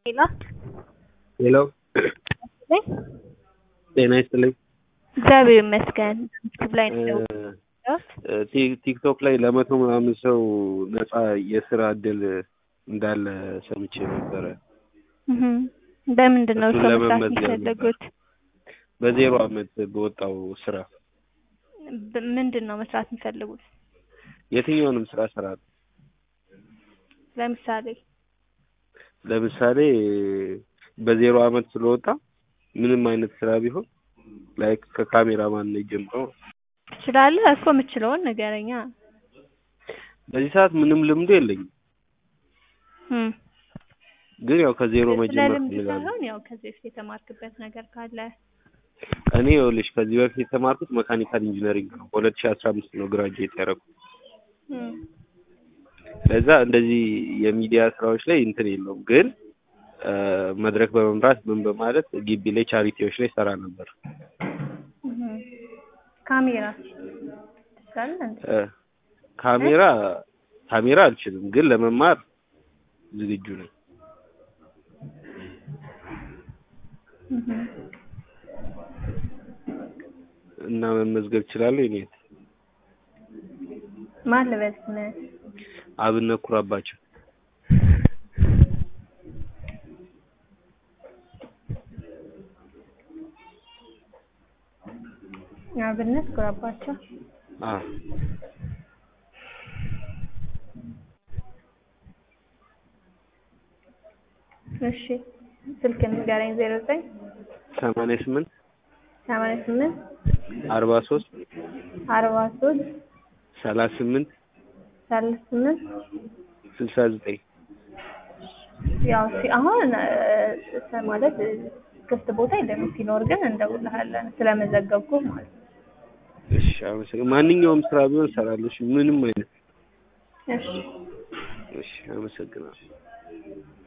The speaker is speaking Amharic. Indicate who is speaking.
Speaker 1: ሄሎ
Speaker 2: ሄሎ ጤና ይስጥልኝ።
Speaker 1: እግዚአብሔር ይመስገን። ዩቲዩብ ላይ ነው የደወልኩት።
Speaker 2: ቲ- ቲክቶክ ላይ ለመቶ ምናምን ሰው ነፃ የስራ እድል እንዳለ ሰምቼ ነበረ።
Speaker 1: እህ በምንድን ነው
Speaker 2: እሱን
Speaker 1: ሰው መስራት
Speaker 2: ለመመዝገብ
Speaker 1: የሚፈልጉት?
Speaker 2: በዜሮ አመት በወጣው ስራ
Speaker 1: ብ- ምንድን ነው መስራት የሚፈልጉት?
Speaker 2: የትኛውንም ስራ እሰራለሁ።
Speaker 1: ለምሳሌ
Speaker 2: ለምሳሌ በዜሮ አመት ስለወጣ ምንም አይነት ስራ ቢሆን ላይክ ከካሜራማን ጀምሮ
Speaker 1: ትችላለህ እኮ የምችለውን ንገረኛ።
Speaker 2: በዚህ ሰዓት ምንም ልምዱ የለኝም፣
Speaker 1: እም
Speaker 2: ግን ያው ከዜሮ
Speaker 1: ስለ
Speaker 2: መጀመር
Speaker 1: ልምድ
Speaker 2: እፈልጋለሁ።
Speaker 1: ሳይሆን ያው ከዚህ በፊት የተማርክበት ነገር ካለ
Speaker 2: እኔ ይኸውልሽ ከዚህ በፊት የተማርኩት መካኒካል ኢንጂነሪንግ ነው። በሁለት ሺህ አስራ አምስት ነው ግራጁዌት ያደረኩት።
Speaker 1: እም
Speaker 2: ለዛ እንደዚህ የሚዲያ ስራዎች ላይ እንትን የለውም፣ ግን እ መድረክ በመምራት ምን በማለት ግቢ ላይ ቻሪቲዎች ላይ ሰራ ነበር።
Speaker 1: እህ ካሜራ ትችላለህ እንዴ?
Speaker 2: እ ካሜራ ካሜራ አልችልም፣ ግን ለመማር ዝግጁ ነኝ።
Speaker 1: እህ
Speaker 2: እና መመዝገብ እችላለሁ። እኔ
Speaker 1: ማን ልበል ስምህ?
Speaker 2: አብነት ኩራባቸው
Speaker 1: አብነት ኩራባቸው።
Speaker 2: አ
Speaker 1: እሺ ስልክ ንገረኝ። ዜሮ ዘጠኝ
Speaker 2: ሰማንያ ስምንት
Speaker 1: ሰማንያ ስምንት
Speaker 2: አርባ ሶስት
Speaker 1: አርባ ሶስት
Speaker 2: ሰላሳ ስምንት
Speaker 1: ሰላሳ ስምንት
Speaker 2: ስልሳ ዘጠኝ
Speaker 1: ያው ሲ አሁን እ ማለት እ ክፍት ቦታ የለም። ሲኖር ግን እንደውልሃለን ስለመዘገብኩ ማለት ነው።
Speaker 2: እሺ፣ አመሰግናለሁ። ማንኛውም ስራ ቢሆን እሰራለሁ። እሺ፣ ምንም አይነት
Speaker 1: እሺ
Speaker 2: እሺ፣ አመሰግናለሁ።